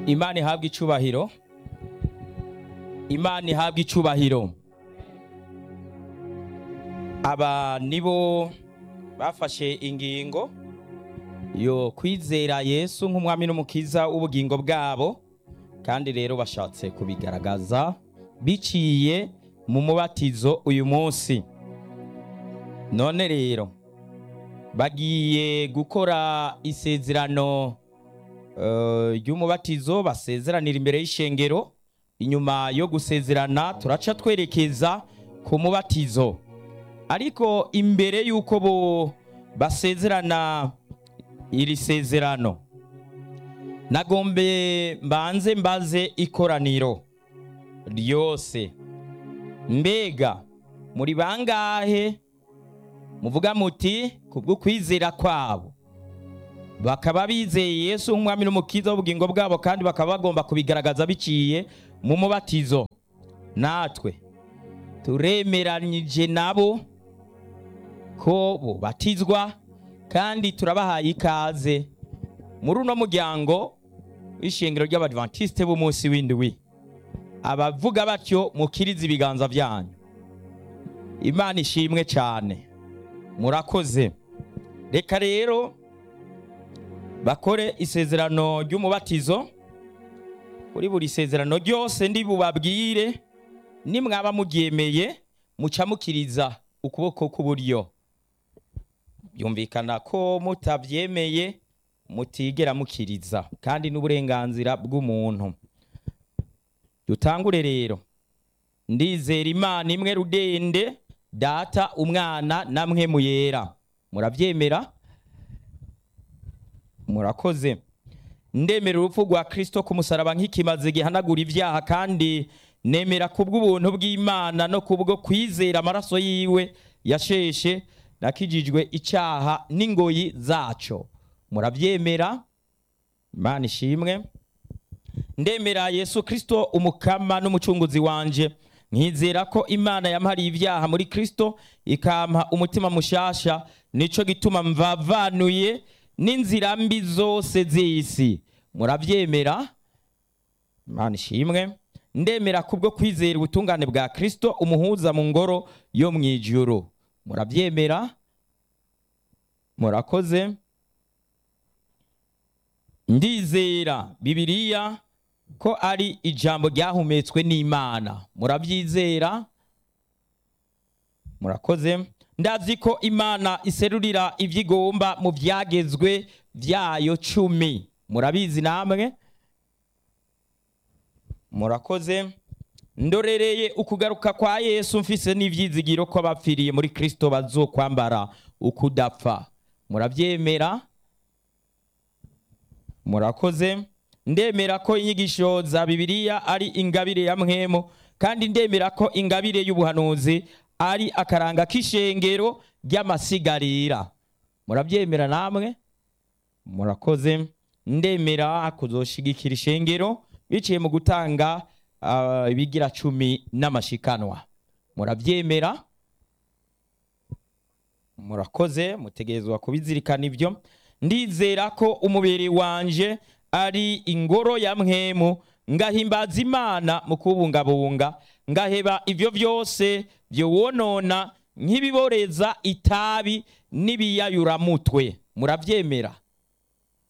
imana ihabwa icubahiro imana ihabwa icubahiro aba nibo bafashe ingingo yo kwizera yesu nk'umwami n'umukiza w'ubugingo bwabo kandi rero bashatse kubigaragaza biciye mu mubatizo uyu munsi none rero bagiye gukora isezerano eh, ry'umubatizo basezeranira imbere y'ishengero inyuma yo gusezerana turaca twerekeza ku mubatizo ariko imbere y'uko bo basezerana iri sezerano nagombe mbanze mbaze ikoraniro ryose mbega muri bangahe muvuga muti kubwo kwizera kwabo bakaba bizeye yesu nk'umwami n'umukiza w'ubugingo bwabo kandi bakaba bagomba kubigaragaza biciye mu mubatizo natwe turemeranyije nabo ko bubatizwa kandi turabahaye ikaze muri uno muryango w'ishengero ry'abadventiste b'umunsi w'indwi abavuga batyo mukirize ibiganza byanyu imana ishimwe cyane murakoze reka rero bakore isezerano ry'umubatizo kuri buri sezerano ryose ndi bubabwire nimwaba muryemeye muca mukiriza ukuboko k'uburyo byumvikana ko mutabyemeye mutigera mukiriza kandi n'uburenganzira bw'umuntu dutangure rero ndizera imana imwe rudende data umwana namwe muyera murabyemera murakoze ndemera urupfu rwa kirisito ku musaraba nk'ikimaze gihanagura ibyaha kandi nemera kubw'ubuntu bw'imana no kubwo kwizera amaraso yiwe yasheshe nakijijwe icyaha n'ingoyi zaco murabyemera imana ishimwe ndemera yesu kirisito umukama n'umucunguzi wanje nkizera ko imana yampariye ibyaha muri kirisito ikampa umutima mushasha nico gituma mvavanuye n'inzira mbi zose z'isi murabyemera imana ishimwe ndemera kubwo kwizera ubutungane bwa kirisito umuhuza mu ngoro yo mu ijuru murabyemera murakoze ndizera bibiliya ko ari ijambo ryahumetswe n'imana murabyizera murakoze ndazi ko imana iserurira ibyo igomba mu byagezwe byayo cumi murabizi namwe murakoze ndorereye ukugaruka kwa yesu mfise n'ibyizigiro ko abapfiriye muri kirisito bazokwambara ukudapfa murabyemera murakoze ndemera ko inyigisho za bibiliya ari ingabire ya mwemu kandi ndemera ko ingabire y'ubuhanuzi ari akaranga k'ishengero ry'amasigarira murabyemera namwe murakoze ndemera kuzoshigikira ishengero biciye mu gutanga ah, ibigira cumi n'amashikanwa murabyemera murakoze mutegerezwa kubizirikana ibyo ndizera ko umubiri wanje ari ingoro ya mwemu ngahimbaza imana mu kubungabunga ngaheba ibyo byose byowonona nk'ibiboreza itabi n'ibiyayuramutwe murabyemera